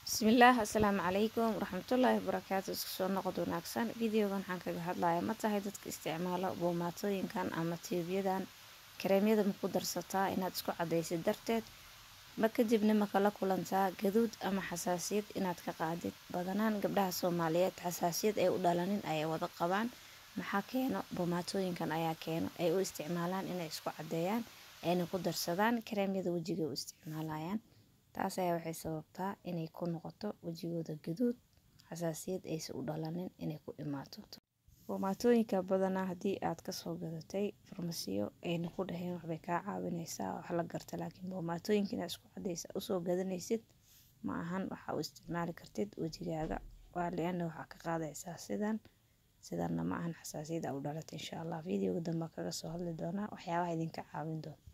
bismillaah assalaamu calaykum waraxmatullaahi wabarakaatu isku soo noqod wanaagsan videogan waxaan kaga hadlaya ma tahay dadka isticmaalo boomaatooyinkan ama tiibyadan kareemyada ma ku darsataa inaad isku cadaysid darteed ma kadibna ma kala kulantaa gaduud ama xasaasiyad inaad ka qaadid badanaan gabdhaha soomaaliyeed xasaasiyad ay u dhalanin ayay wada qabaan maxaa keeno boomaatooyinkan ayaa keeno ay u isticmaalaan inay isku cadeeyaan ayna ku darsadaan kareemyada wejiga u isticmaalayaan taas ayaa waxay sababtaa inay ku noqoto wejigooda gaduud xasaasiyad aysa u dhalanin inay ku imaato boomaatooyinka badanaa haddii aad kasoo gadatay farmasiyo ayna ku dhaheen waxbay kaa caawineysaa wax la garta laakiin boomaatooyinka inaad isku cadeysa usoo gadanaysid ma ahan waxa u isticmaali kartid wejigaaga waa liana waxaa ka qaadaysaa sidan sidanna ma ahan xasaasiyad aa u dhalatay insha allah videoga dambe kaga soo hadli doonaa waxyaabaha idinka caawin doona